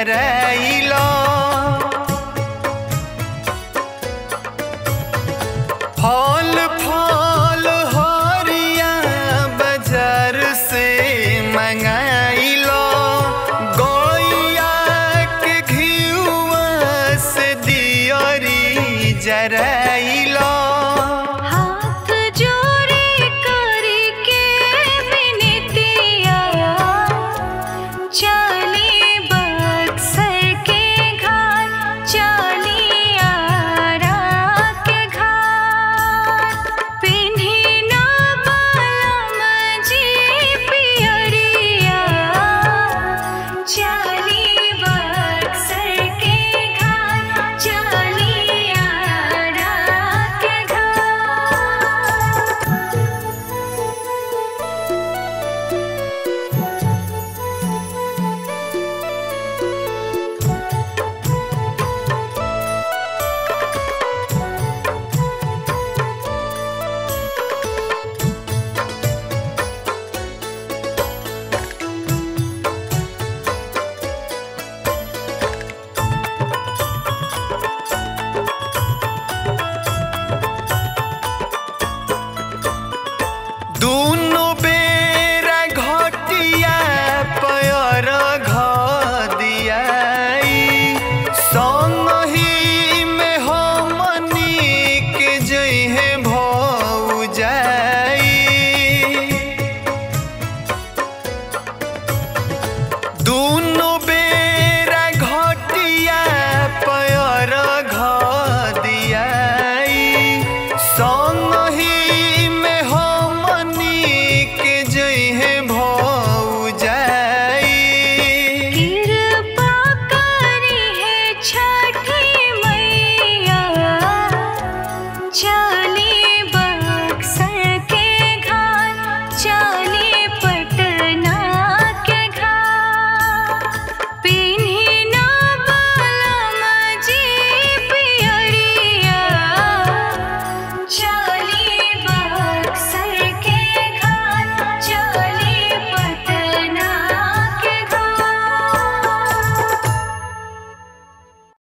जराइलो फल फल हरिया बाजार से मंगाइलो गैया के घिउआ से दियरी जराइलो हाथ जोड़े करके विनतिया चली बक्सर के घाट चली आरा के घाट पिन्ही ना बालम जी पियरिया चली बक्सर के घाट चली आरा के घाट दूनो बेरा घटिया पयर घदियाई संगही में हमनी के जइहे भौजाई दूनो